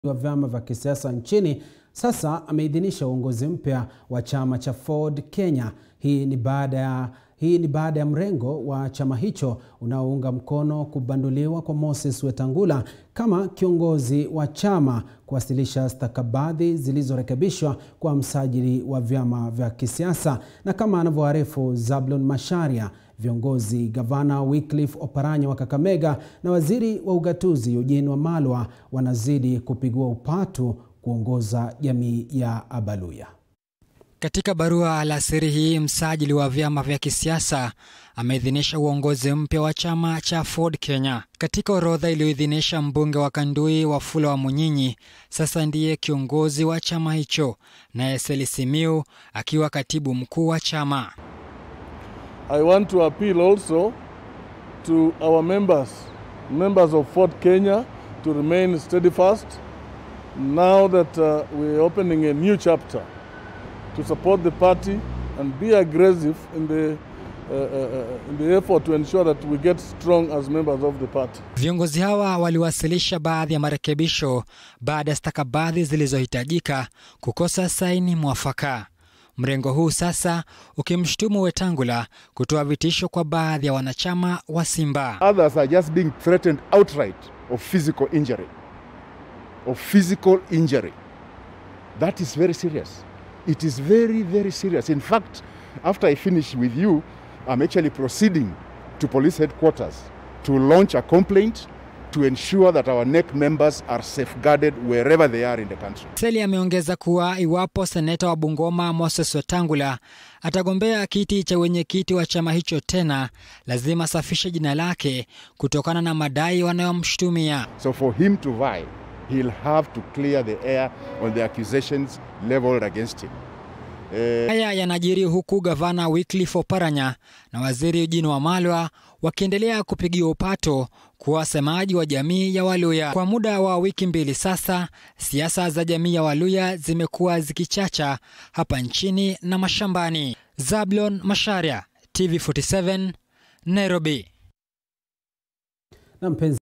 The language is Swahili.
wa vyama vya kisiasa nchini sasa ameidhinisha uongozi mpya wa chama cha Ford Kenya. Hii ni baada ya hii ni baada ya mrengo wa chama hicho unaounga mkono kubanduliwa kwa Moses Wetangula kama kiongozi wa chama kuwasilisha stakabadhi zilizorekebishwa kwa msajili wa vyama vya kisiasa. Na kama anavyoarifu Zablon Macharia, viongozi gavana Wycliffe Oparanya wa Kakamega na waziri wa ugatuzi Eugene Wamalwa wanazidi kupigwa upatu kuongoza jamii ya Abaluya. Katika barua alasiri hii, msajili wa vyama vya kisiasa ameidhinisha uongozi mpya wa chama cha Ford Kenya. Katika orodha iliyoidhinisha, mbunge wa Kandui Wafula wa Munyinyi sasa ndiye kiongozi wa chama hicho, naye Seli Simiu akiwa katibu mkuu wa chama. I want to appeal also to our members, members of Ford Kenya to remain steadfast now that uh, we're opening a new chapter to support the party and be aggressive in the, uh, uh, in the effort to ensure that we get strong as members of the party. Viongozi hawa waliwasilisha baadhi ya marekebisho baada ya stakabadhi zilizohitajika kukosa saini mwafaka. Mrengo huu sasa ukimshutumu Wetangula kutoa vitisho kwa baadhi ya wanachama wa Simba. Others are just being threatened outright of physical injury. Of physical injury. That is very serious. It is very, very serious. In fact, after I finish with you, I'm actually proceeding to police headquarters to launch a complaint to ensure that our NEC members are safeguarded wherever they are in the country. Seli ameongeza kuwa iwapo seneta wa Bungoma Moses Wetangula atagombea kiti cha wenyekiti wa chama hicho tena, lazima asafishe jina lake kutokana na madai wanayomshutumia. So for him to vie, he'll have to clear the air on the accusations leveled against him. Eh, Haya yanajiri huku gavana Wycliffe Oparanya na waziri Eugene Wamalwa wakiendelea kupigiwa upato kuwa wasemaji wa jamii ya Waluya. Kwa muda wa wiki mbili sasa, siasa za jamii ya Waluya zimekuwa zikichacha hapa nchini na mashambani. Zablon Macharia, TV47, Nairobi. Na mpenzi